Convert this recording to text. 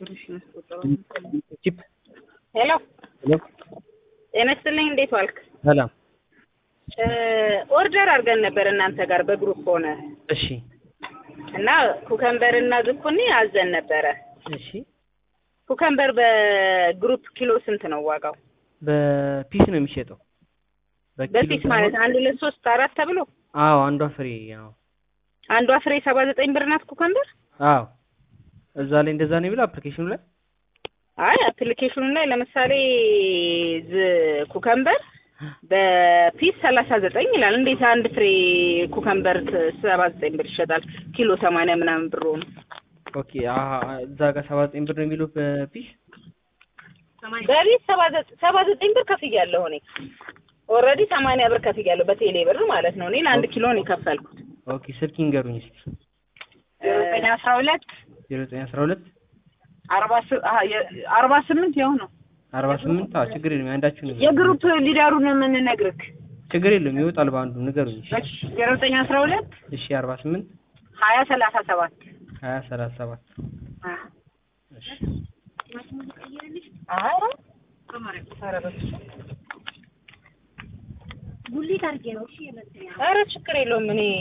ቺፕ ሄሎ ሄሎ ጤና ይስጥልኝ። እንዴት ዋልክ? ሰላም። ኦርደር አድርገን ነበር እናንተ ጋር በግሩፕ ሆነ እሺ እና ኩከምበር እና ዝኩኒ አዘን ነበረ። እሺ ኩከምበር በግሩፕ ኪሎ ስንት ነው ዋጋው? በፒስ ነው የሚሸጠው። በኪሎ በፒስ ማለት ሳይሆን- አንድ ሁለት ሶስት አራት ተብሎ አዎ አንዷ ፍሬ አዎ አንዷ ፍሬ ሰባ ዘጠኝ ብር ናት ኩከምበር። አዎ እዛ ላይ እንደዛ ነው የሚለው አፕሊኬሽኑ ላይ አይ አፕሊኬሽኑ ላይ ለምሳሌ ዝ ኩከምበር በፒስ ሰላሳ ዘጠኝ ይላል። እንዴት አንድ ፍሬ ኩከምበር ሰባ ዘጠኝ ብር ይሸጣል? ኪሎ ሰማንያ ምናምን ብር ሆኖ ኦኬ አሀ እዛ ጋር ሰባ ዘጠኝ ብር ነው የሚለው በፒስ በቤት ሰባ ዘጠኝ ሰባ ዘጠኝ ብር ከፍያለሁ እኔ ኦልሬዲ ሰማንያ ብር ከፍያለሁ በቴሌ ብር ማለት ነው። እኔ ለአንድ ኪሎ ነው የከፈልኩት። ኦኬ ስልክ ይንገሩኝ እስኪ ዘጠኝ አስራ ሁለት ዜሮ ዘጠኝ አስራ ሁለት አርባ ስ- አሀ፣ የ- አርባ ስምንት ያው ነው አርባ ስምንት አዎ ችግር የለም አንዳችሁ ነገር የግሩፕ ሊደሩን የምንነግርህ ችግር የለም ይወጣል በአንዱ ንገሩኝ እሺ ዜሮ ዘጠኝ አስራ ሁለት እሺ አርባ ስምንት ሀያ ሰላሳ ሰባት ሀያ ሰላሳ ሰባት እሺ ኧረ ኧረ በስመ አብ። ጉሊት አድርጌ ነው እሺ የመሰለኝ። ኧረ ችግር የለውም እኔ